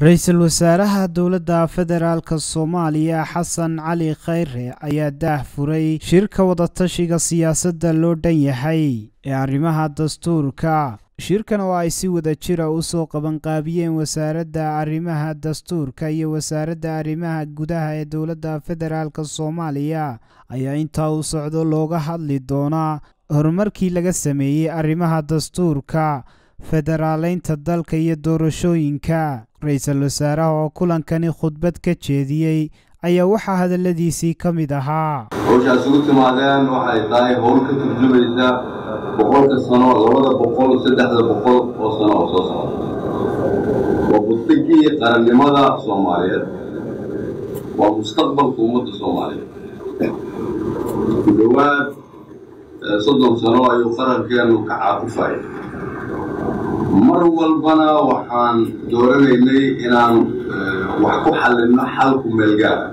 ra-iisul wasaaraha dowladda federaalk soomaaliya xasan cali khayre ayaa daah furay shirka wadatashiga siyaasadda loo dhan yahay ee arrimaha dastuurka shirkan oo ay si wada jira u soo qabanqaabiyeen wasaaradda arrimaha dastuurka iyo wasaaradda arrimaha gudaha ee dowladda federaalk soomaaliya ayaa intaa u socdo looga hadli doonaa horumarkii laga sameeyey arrimaha dastuurka federaaleynta dalka iyo doorashooyinka ra-iisul wasaaraha oo kulankani khudbad ka jeediyey ayaa waxaa hadalladiisii ka mid ahaa howshaas ugu timaadeen waxay tahay howl ka turjumaysa boqolka sano labada boqol saddexda boqol oo sano oo soo socda waa buddigii qarannimada soomaaliyeed waa mustaqbalka ummadda soomaaliyeed ku dhowaad soddon sano ayuu qarankeenu ka caaqifaya mar walbana waxaan dooranaynay inaan wax ku xallinno xal kumeelgaara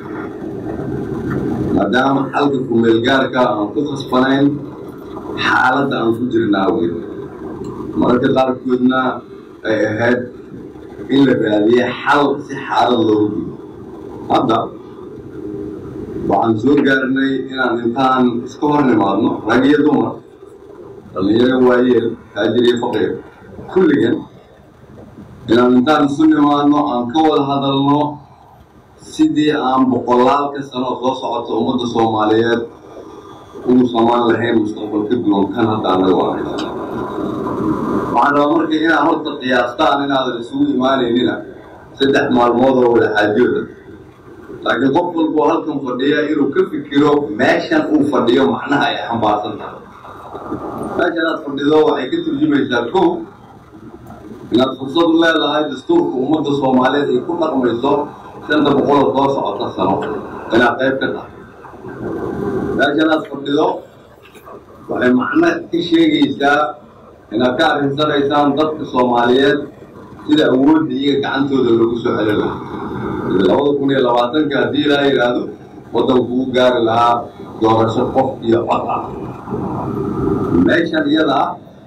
maadaama xalka kumeelgaarka aan ku khasbanayn xaaladda aan ku jirna awgeed mararka qaarkoodna ay ahayd in la raadiye xal si xaalad loogu gudo hadda waxaan soo gaarnay inaan intaan iska hor nimaadno rag iyo dumar dhallinyaro waayeel taajir iyo faqiir kulligan inaan intaan isu nimaadno aan ka wada hadalno sidii aan boqolaalka sano soo socota ummadda soomaaliyeed ugu samaan lahayn mustaqbal ka duwan kan hadda annaga waanaysan waxaan rabaa marka inaad horta qiyaastaan inaadan isugu imaanaynina saddex maalmood oo wada xaajooda laakiin qof walboo halkan fadhiya inuu ka fikiro meeshan uu fadhiyo macnaha ay xambaarsan tahay meeshan aad fadhido waxay ka turjumaysaa kow inaad fursad u leedahay dastuurka ummadda soomaaliyeed ay ku dhaqmayso shanta boqoloo soo socota sano inaad qayb ka tahay meeshan aad fadhido waxay macno ka sheegaysaa inaad ka arrinsanaysaan dadka soomaaliyeed sida awoodda iyaga gacantooda loogu soo celin lahaa labada kun iyo labaatanka haddii ilaa yidhaahdo waddanku u gaari lahaa doorasho qof iyo cod ah meeshan iyada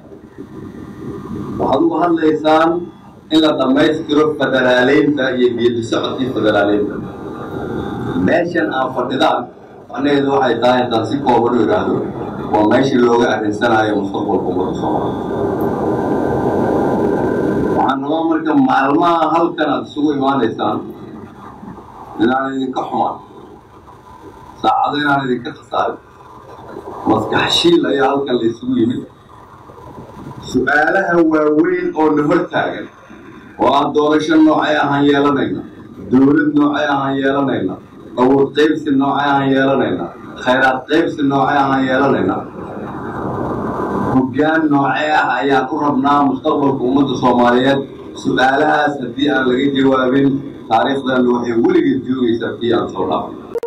waxaad uga hadlaysaan in la dhammaystiro federaaleynta iyo geedi socodkii federaaleynta meeshan aan fadhidaan macnaheedu waxay tahay haddaan si kooban u idhaahdo waa meeshii looga arrinsanaayo mustaqbalka ummadda soomaaliya waxaan rabaa marka maalmaha halkan aad isugu imaanaysaan inaan idinka xumaan saacado inaan idinka khasaarin maskax shiil ayaa halkan la isugu yimid su-aalaha waaweyn oo na hor taagan oo aan doorasho noocay ahaan yeelanayna dowlad noocay ahaan yeelanayna awood qaybsi noocay ahaan yeelanayna khayraad qaybsi noocay ahaan yeelanayna hoggaan noocee ah ayaan u rabnaa mustaqbalka ummadda soomaaliyeed su-aalahaas haddii aan laga jawaabin taariikhdan waxay weligeed joogaysaa kii aan soo dhaafay